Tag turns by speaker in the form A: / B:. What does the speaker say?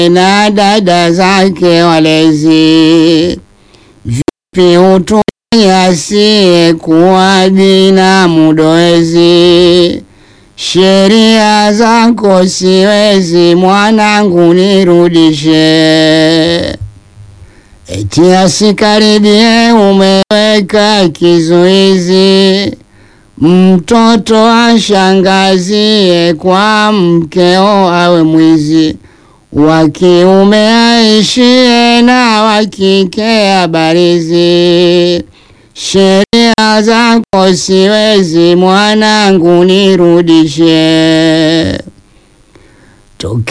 A: na dada zake walezi. Vipi utunyasie kuwa binamu doezi? Sheria zako siwezi, mwanangu nirudishe. Eti asikaribie, umeweka kizuizi, mtoto ashangazie, kwa mkeo awe mwizi, wa kiume aishie na wa kike abarizi. Sheria zako siwezi, mwanangu nirudishe. Toke